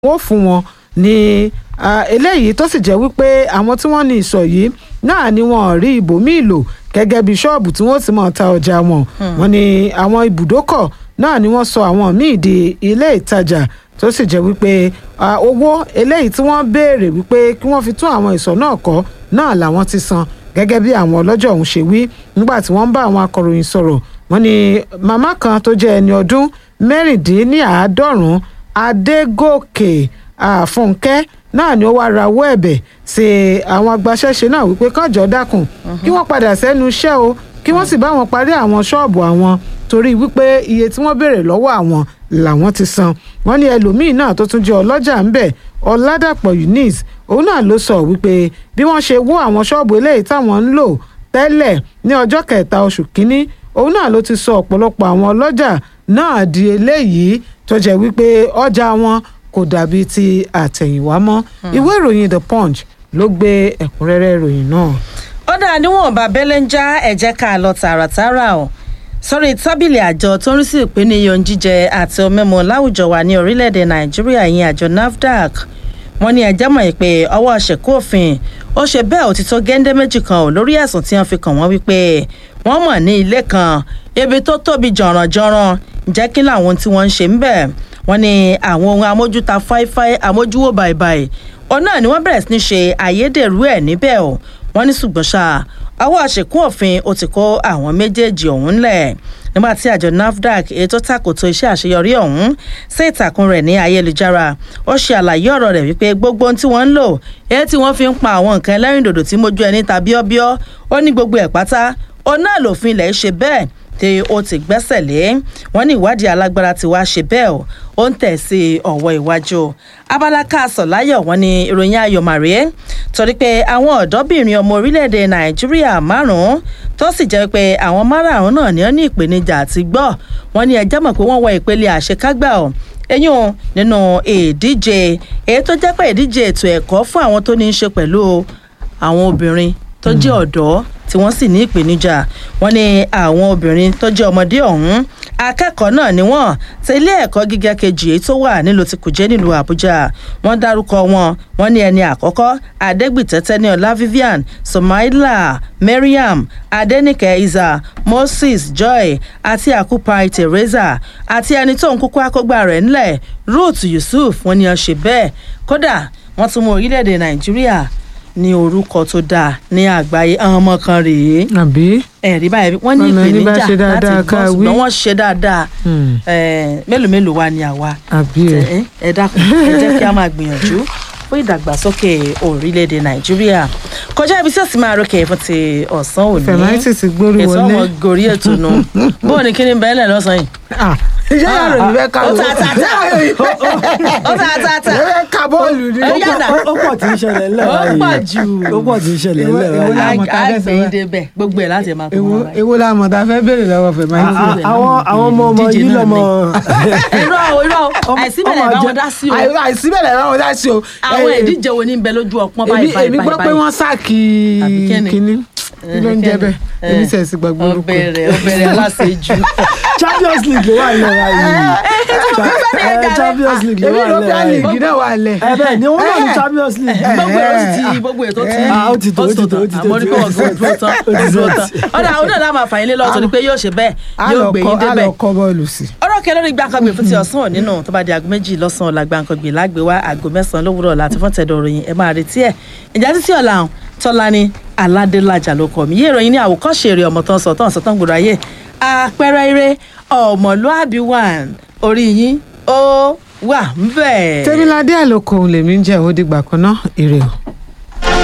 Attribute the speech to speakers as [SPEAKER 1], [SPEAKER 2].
[SPEAKER 1] wọ́n fún wọn ní eléyìí tó sì jẹ́ wípé àwọn tí wọ́n ní ìsọ̀ yìí náà ni wọ́n rí ibòmíì lò gẹ́gẹ́ bí ṣọ́ọ̀bù tí wọ́n ti máa ta ọjà wọn wọ́n ní àwọn ibùdókọ̀ náà ni wọ́n sọ àwọn míì di ilé ìtajà tó sì jẹ́ wípé owó eléyìí tí wọ́n béèrè wípé kí wọ́n fi tún àwọn ìsọ̀ náà kọ́ náà làwọn ti san gẹ́gẹ́ bí àwọn ọlọ́jọ́ ọ̀hún ṣe wí nígbà tí wọ́n ń bá àwọn akọ̀ròyìn sọ̀rọ̀ wọ́n ní màmá kan tó jẹ́ ẹni ọdún mẹ́rìndínláàádọ́rùn-ún adégòkè àfúnkẹ́ náà ni ó wá rawọ́ ẹ̀bẹ̀ sí àwọn agbaṣẹ́ṣe náà wípé kánjọ́ dákun kí wọ́n padà sẹ́nu iṣẹ́ o kí wọ́n sì bá wọn parí àwọn ṣọ́ọ̀bù àwọn torí wípé iye tí wọ́n béèrè lọ́wọ́ àwọn làwọn ti san wọ́n ní ẹlòmíín náà tó tún jẹ́ ọlọ́jà ń bẹ̀ ọ̀làdàpọ̀ eunice òun náà ló sọ wípé bí wọ́n ṣe wó àwọn ṣọ́ọ̀bù eléyìí táwọn ń lò tẹ́lẹ̀ ní ọjọ́ kẹta oṣù kínní òun náà ló ti sọ ọ̀pọ̀lọpọ̀ àwọn ọlọ́jà náà di eléyìí tó jẹ́ wípé ọjà wọn kò dàbí ti àtẹ̀yìnwá mọ́ ìwé ìròyìn the punch ló gbé ẹ̀kúnrẹ́rẹ́ ìròyìn náà.
[SPEAKER 2] ó dáa níwọ̀nba bẹ́lẹ̀ ń já ẹ̀jẹ̀ ká lọ tààràtààrà o sórí tábìlì àjọ tó ń rí sí ìpínlẹ̀ jíjẹ àti omímu láwùjọ wa ní orílẹ̀-èdè nàìjíríà yìí àjọ nafdac wọ́n ní ẹjẹ́ mọ̀ pé ọwọ́ ṣèkú òfin ó ṣe bẹ́ẹ̀ òtítọ́ géńdé méjì kan ò lórí ẹ̀sùn tí wọ́n fi kàn wọ́n wípé wọ́n mọ̀ ní ilé kan ibi tó tóbi jọ̀rànjọ̀ràn jẹ́ kí làwọn tí wọ́n ń ṣe ń bẹ̀ wọ́n ní àwọn ohun amójúta fáífáí amójúwò bàìbàì òun náà ni wọ́n bẹ̀rẹ̀ sí ní ṣe àyédèrú ẹ̀ níbẹ̀ o wọ́n ní ṣùgbọ́n ṣá ọwọ́ àṣekún òfin ó ti kó àwọn méjèèjì ọ̀hún lẹ̀ nígbà tí àjọ nafdac ètò tàkòtò iṣẹ́ àṣeyọrí ọ̀hún sí ìtàkùn rẹ̀ ní ayélujára ó ṣe àlàyé ọ̀rọ̀ rẹ̀ wípé gbogbo ohun tí wọ́n ń lò èyí tí wọ́n fi ń pa àwọn nǹkan ẹlẹ́rìndòdò tí mójú ẹni tàbí ọbíọ́ ó ní gbogbo ẹ̀ pátá ó náà lòfin ilẹ̀ ṣe bẹ́ẹ̀ tí ó ti gbẹ́sẹ̀ lé wọ́n ní ìwádìí alágbára ti wá ṣe bẹ́ẹ̀ ó ń tẹ̀ sí ọ̀wọ́ iwájú abala káàsọ̀ láyọ̀ wọ́n ní ìròyìn ayọ̀ màrè torí pé àwọn ọ̀dọ́bìnrin ọmọ orílẹ̀-èdè nàìjíríà márùn-ún tó sì jẹ́ pé àwọn márààrún náà ní ó ní ìpèníjà àti gbọ́ wọ́n ní ẹjẹ́ mọ̀ pé wọ́n wọ ìpele àṣekágbà ọ̀ eyín nínú ìdíje èyí tó jẹ́ pé ìdíje ètò ẹ̀kọ́ fún àwọn tó ní í ṣe pẹ̀lú àwọn obìnrin tó jẹ́ ọ̀dọ́ tí wọ́n sì ní ìpèníjà wọ́n ní àwọn obìnrin tó jẹ́ ọmọdé ọ̀hún akẹ́kọ̀ọ́ náà ni wọ́n ti ilé ẹ̀kọ́ gíga kejì èyí tó wà nílùú ti kùjẹ́ nílùú àbújá wọ́n dárúkọ wọn wọ́n ní ẹni àkọ́kọ́ adégbìtẹ́tẹ́ ní ọlá vivian somaila mariam adenike iza moses joy àti akupai teresa àti ẹni tó ń kúkú akógbá rẹ̀ ńlẹ̀ ruth yusuf wọ́n ní ọ ṣe bẹ́ẹ̀ kódà wọ́n tún mú orílẹ̀-èdè nàìjíríà ní orúkọ tó dáa ní àgbáyé àwọn ọmọ kan rèé
[SPEAKER 1] àbí
[SPEAKER 2] ẹ̀rí báyìí wọ́n ní
[SPEAKER 1] Ọ̀nà ní bá
[SPEAKER 2] ìpèníjà
[SPEAKER 1] ṣe dáadáa
[SPEAKER 2] láti
[SPEAKER 1] ká
[SPEAKER 2] gbọ́
[SPEAKER 1] wí.
[SPEAKER 2] ṣùgbọ́n wọ́n ṣe dáadáa mélòó mélòó wa ni àwa
[SPEAKER 1] àbí o
[SPEAKER 2] ẹ ẹ dákun ẹ jẹ́ kí a máa gbìyànjú fún ìdàgbàsókè orílẹ̀-èdè nàìjíríà kọjá ibi tí ó sì máa rókè fún ti ọ̀sán òní
[SPEAKER 1] fẹ̀máìtì ti gbórí
[SPEAKER 2] ètò
[SPEAKER 1] wọlé
[SPEAKER 2] ọmọ gorí ètò nu bóun ni kí ni bẹ́ẹ̀ lẹ̀ lọ́sàn-án yìí.
[SPEAKER 1] Ah, iṣẹ́ yàrá òní fẹ́ ká
[SPEAKER 2] ó ta ta ta ó ta ta ta
[SPEAKER 1] ẹ fẹ́ ká bọ́ọ̀lù ni.
[SPEAKER 2] Ó yàrá.
[SPEAKER 3] ó pọ̀ tí ń ṣẹlẹ̀ ńlẹ̀
[SPEAKER 2] Ó
[SPEAKER 3] báyìí
[SPEAKER 2] pọ̀ jù.
[SPEAKER 3] ó pọ̀ tí ń ṣẹlẹ̀ ńlẹ̀
[SPEAKER 1] Èwo- èwo
[SPEAKER 3] báyìí.
[SPEAKER 1] la- mọ̀ tá a fẹ́ sọ
[SPEAKER 2] àgbẹ̀yìn
[SPEAKER 1] báyìí.
[SPEAKER 2] débẹ̀ gbogbo ẹ̀ láti máa kó
[SPEAKER 1] èwo
[SPEAKER 2] wọn báyìí.
[SPEAKER 1] èwo la mọ̀ tá a fẹ́ béèrè lọ́wọ́ fẹ̀máìtì.
[SPEAKER 3] À- à- àwọn àwọn ọmọ ọmọ
[SPEAKER 2] Díje
[SPEAKER 3] yìí
[SPEAKER 2] náà
[SPEAKER 3] lọmọ
[SPEAKER 2] irọ́ o irọ́ o àìsí bẹ̀rẹ̀
[SPEAKER 3] ọmọ
[SPEAKER 2] bá wọn
[SPEAKER 3] jẹ-
[SPEAKER 2] dá sí o
[SPEAKER 1] Àì- àìsí bẹ̀rẹ̀ láwọn dá sí o.
[SPEAKER 2] àwọn
[SPEAKER 1] Eh,
[SPEAKER 2] ìdíje wo ní bẹ lójú ọpọ́n
[SPEAKER 1] èmi
[SPEAKER 2] báyìí báyìí
[SPEAKER 1] èmi gbọ́ pé
[SPEAKER 2] báyìí.
[SPEAKER 1] wọ́n sáàkì
[SPEAKER 2] Àbí kíni?
[SPEAKER 1] kínní kí ló ń jẹ́ bẹ́ẹ̀
[SPEAKER 2] Eh,
[SPEAKER 1] èmi sẹ̀ sí gbàgbọ́ orúkọ.
[SPEAKER 2] ọbẹ̀rẹ̀ ọbẹ̀rẹ̀ aláṣejù.
[SPEAKER 3] champions league ló wà nílẹ̀ báyìí Eh, champions league ló
[SPEAKER 1] èmi
[SPEAKER 3] wà
[SPEAKER 1] European
[SPEAKER 3] nílẹ̀
[SPEAKER 1] League
[SPEAKER 3] báyìí.
[SPEAKER 1] náà wà lẹ̀.
[SPEAKER 3] ẹ bẹ́ẹ̀ ni wọ́n náà ní champions league.
[SPEAKER 2] gbogbo èrò sì ti gbogbo ètò ti
[SPEAKER 3] Ah, ó ti tó, ó ti tó, ó ti tó,
[SPEAKER 2] àmọ́ ní pé
[SPEAKER 3] ó
[SPEAKER 2] wọ́n
[SPEAKER 3] ti tó.
[SPEAKER 2] dúró tán
[SPEAKER 3] Ó ti tó.
[SPEAKER 2] dúró tán ọ̀dà àwọn náà láwọn àfààní lé lọ́wọ́ tó ní pé yóò ṣe bẹ́ẹ̀
[SPEAKER 1] a
[SPEAKER 2] yóò
[SPEAKER 1] lọ
[SPEAKER 2] gbé
[SPEAKER 1] kọ́
[SPEAKER 2] yín
[SPEAKER 1] a lọ
[SPEAKER 2] débẹ̀
[SPEAKER 1] kọ́ bọ́ọ̀lù sí.
[SPEAKER 2] ọ̀rọ̀ kẹ lórí gbàǹkangbè fún ti ọ̀sán òní nù tó bá di aago méjì lọ́sàn-án ọ̀la gbàǹkangbè lágbèwá aago mẹ́sàn-án lówùrọ̀ láti fún tẹ̀dọ̀ ròyìn ẹ máa retí ẹ̀ ìjà títí ọ̀la ọ̀hún tọ́lání aládélájà ló kọ̀ mí yé ìròyìn ní àwòkọ́ṣe èrè ọmọ tó ń sọ tó ń sọ tó ń gbòòrò ayé àpẹẹrẹ eré ọmọlúàbí wà orí yín ó wà ń bẹ̀.
[SPEAKER 1] tẹ́míládé àlòkò lèmi ń jẹ́ òdìgbà kan náà èrè o.